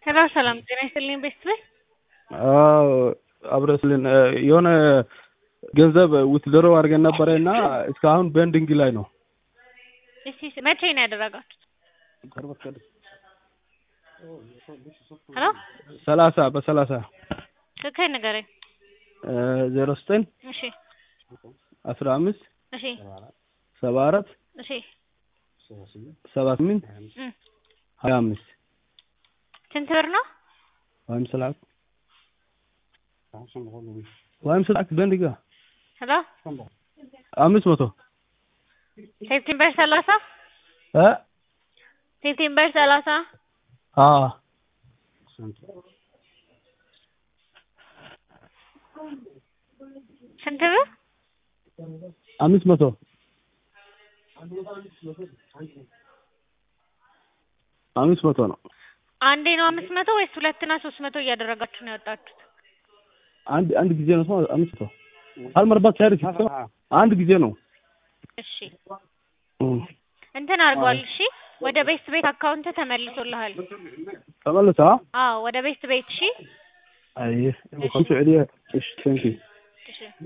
ሄሎ ሰላም ጤና ይስጥልኝ ቤስት ቤት አዎ አብረስልን የሆነ ገንዘብ ውትድሮ አድርገን ነበረ እና እስካሁን ቤንዲንግ ላይ ነው። እሺ መቼ ነው ያደረጋችሁት? ሄሎ ሰላሳ በሰላሳ ስልክህን ንገረኝ። ዜሮ ዘጠኝ እሺ አስራ አምስት እሺ ሰባ አራት እሺ ሰባ ስምንት እም ሀያ አምስት ስንት ብር ነው? ወይም ስላክ ወይም ስላክ ቤንዲንግ ሄሎ አምስት መቶ ሴፕቴምበር ሰላሳ እ ሴፕቴምበር ሰላሳ አዎ ስንት ብር? አምስት መቶ አምስት መቶ ነው። አንዴ ነው አምስት መቶ ወይስ ሁለትና ሶስት መቶ እያደረጋችሁ ነው ያወጣችሁት? አንድ አንድ ጊዜ ነው ሰው አምስት መቶ አልመርባት ሳይርክ አንድ ጊዜ ነው። እሺ እም እንትን አድርጓል። እሺ ወደ ቤስት ቤት አካውንት ተመልሶልሃል። ተመለሰ አዎ ወደ ቤስት ቤት እሺ አይ ኮንሶ ኤሪያ እሺ ቴንክ ዩ እሺ